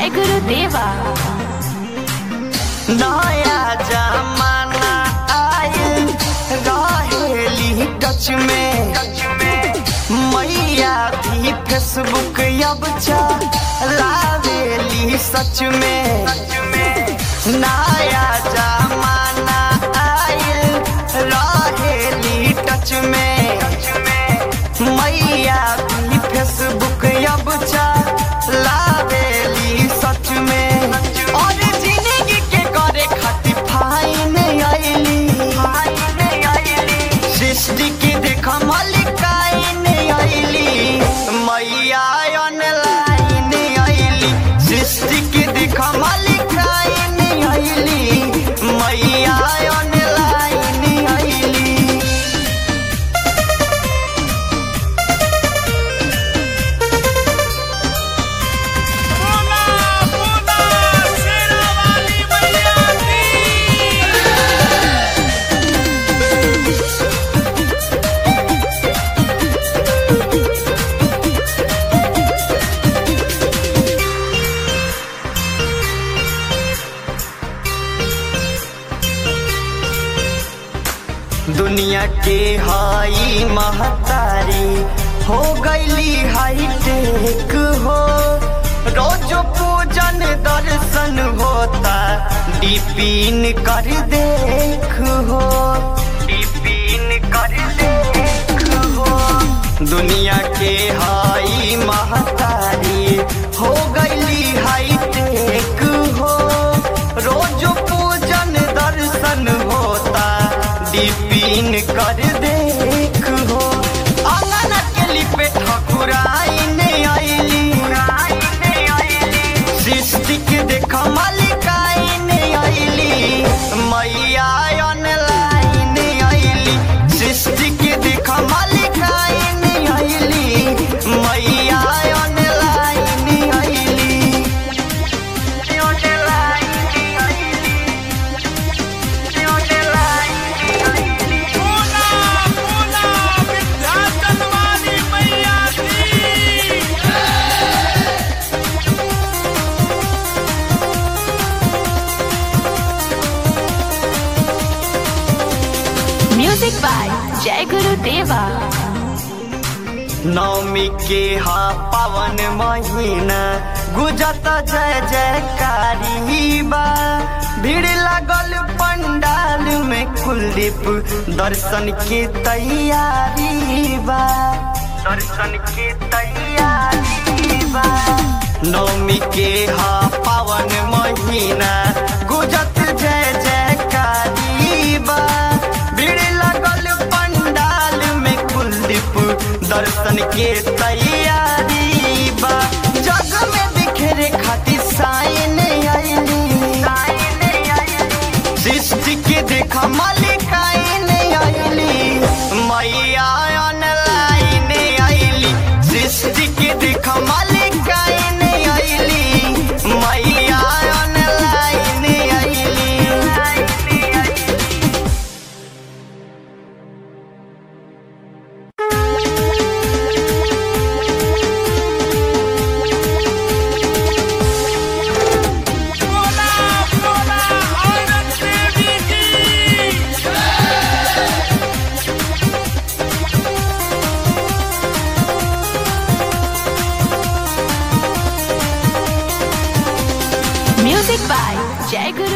जय गुरुदेवा नया जमाना आयल रहेली टच में मैया भी फेसबुक अब चलावेली सच में नया जमाना आयल रहेली टच में मैया भी फेसबुक अब चलावेली सच में और जिंदगी के करे खातिर फाइन आइली सृष्टि की देख मलिकाइन आइली मैया ऑनलाइन आइली सृष्टि की देख मलिकाइन आइली मैया ऑनलाइन आइली बोला बोला शेरा वाली मैया की दुनिया के हाई महतारी हो गईली हाई टेक हो रोज पूजन दर्शन होता डिपिन कर देख हो डिपिन कर देख हो दुनिया के हाई महतारी हो गईली हाई टेक हो रोज पूजन दर्शन होता डिपिन कर देख हो अंगन के लिपे ठकुराइन आइली सृष्टि के देख मलिकाइन आइली मैया ऑनलाइन आइली सृष्टि के देख मलिकाइन आइली मैया ऑनलाइन आइली बोला बोला विंध्याचल वाली मैया की म्यूजिक बाय जय गुरुदेवा नवमी के हा पावन महीना गुजत जय जयकारी बा भीड़ लगल पंडाल में कुलदीप दर्शन के तैयारी बा दर्शन के तैयारी बा नवमी के हा पावन महीना गुजत जय जयकारी बा भीड़ लगल पंडाल में कुलदीप दर्शन के तैयारी बा जग में बिखरे खातिर साइन आइली सृष्टि के देखा मलिकाइन आइली मैया ऑनलाइन आइली सृष्टि के देखा मलिकाइन आइली मैया ऑनलाइन आइली बोला बोला औरत देवी की म्यूजिक बाय जय गुरु